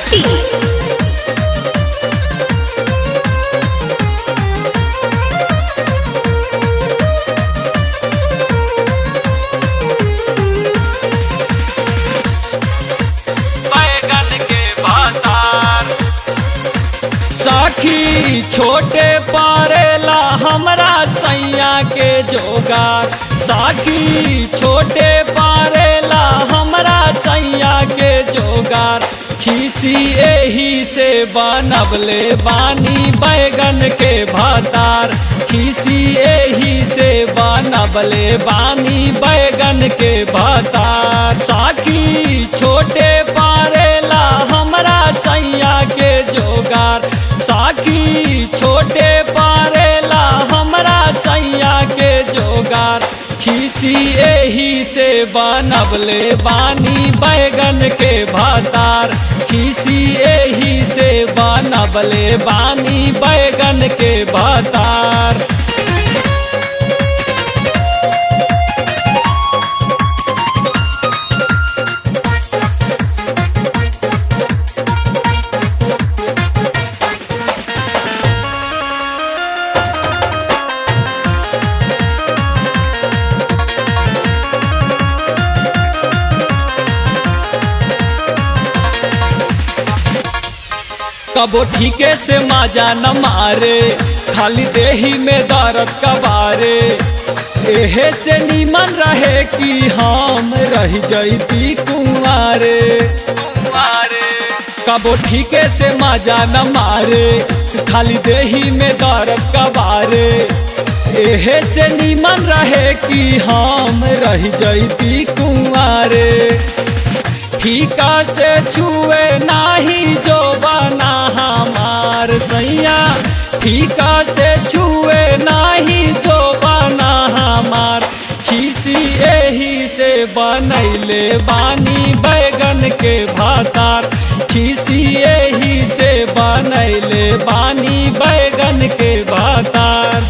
Patti. बैगन के बातार साखी छोटे पारेला हमरा सैया के जोगार साखी छोटे पारेला हमरा सैया के जोगार खीसी एही से बनबले बानी बैगन के भातार खीसी एही से बनबले बानी बैगन के भातार साखी छोटे पारेला हमरा सैया के जोगार साखी छोटे पारेला हमरा सैया के जोगार खीसी एही से बनबले बानी बैगन के भातार खीसी एही से बनबले बानी बैगन के भातार कबो ठीके से माजा न मारे खाली देही में दर्द कबारे एहे से नीमन रहे कि हम रह जैती कुंवारे कुंवारे कबो ठीके से माजा न मारे खाली देही में दर्द कबारे एहे से नीमन रहे कि हम रह जैती कुंवारे फीका से छुए नाही जो बना हमार सैया फीका से छुए नाही जो बना हमार खीसी एही से बनैले बानी बैगन के भातार खीसी एही से बनैले बानी बैगन के भातार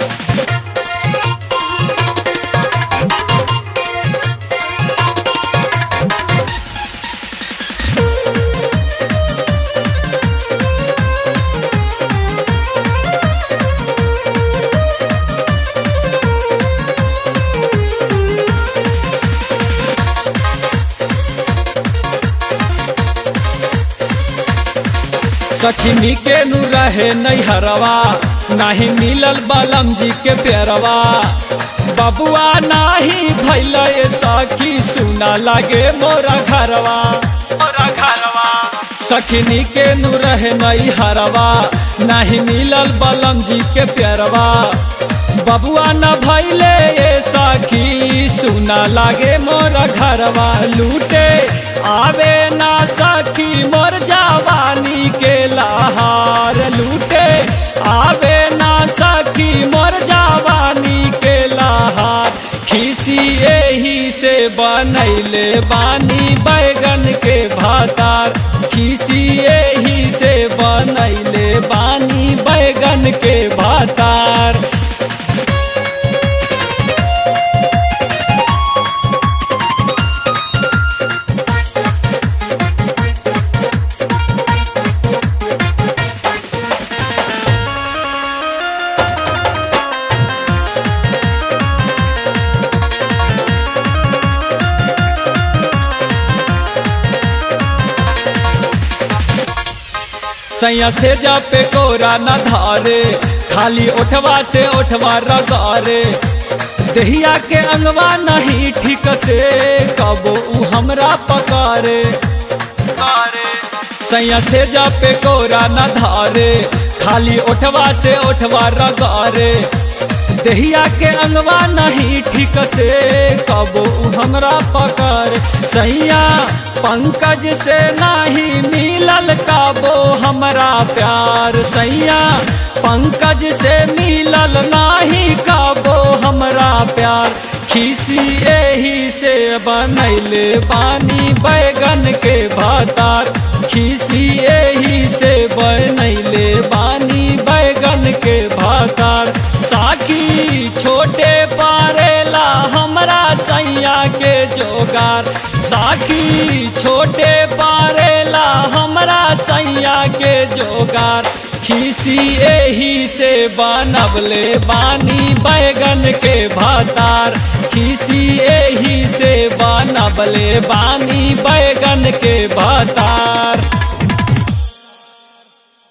सखी के नु रहे नैहरवा नाही मिलल बलम जी के प्यारवा बबुआ नाही भैल सखी सुना लागे मोरा घरवा मोरा घरवा सखिनी के नु रहे नैहरवा नाही मिलल बलम जी के प्यारवा बबुआ न भैले ये सखी सुना लागे मोर घरवा लूटे आवे ना सखी मोर जवानी के लहार लूटे आवे ना सखी मोर जवानी के लहार खीसी एही से बनैले बानी बैगन के भातार खीसी एही से बनैले बानी बैगन के भातार सैया से जा पे कोरा न धारे खाली ओठवा से ओठवा रगारे दहिया के अंगवा नहीं ठीक से कबो उ हमरा पकारे सैया से जा पे कोरा न धारे खाली ओठवा से ओठवा रगारे दहिया के अंगवा नहीं ठीक से कबो उ हमरा पकड़ सैया पंकज से नहीं मिलल काबो हमरा प्यार सैया पंकज से मिलल नहीं काबो हमरा प्यार खीसी एही से बनैले बानी बैगन के भातार खीसी एही से बनैले बानी बैगन के भातार साकी छोटे पारेला हमरा सैया के जोगार साखी छोटे पारेला हमरा सैया के जोगार खीसी एही से बनबले बानी बैगन के भतार खीसी एही से बनबले बानी बैगन के भतार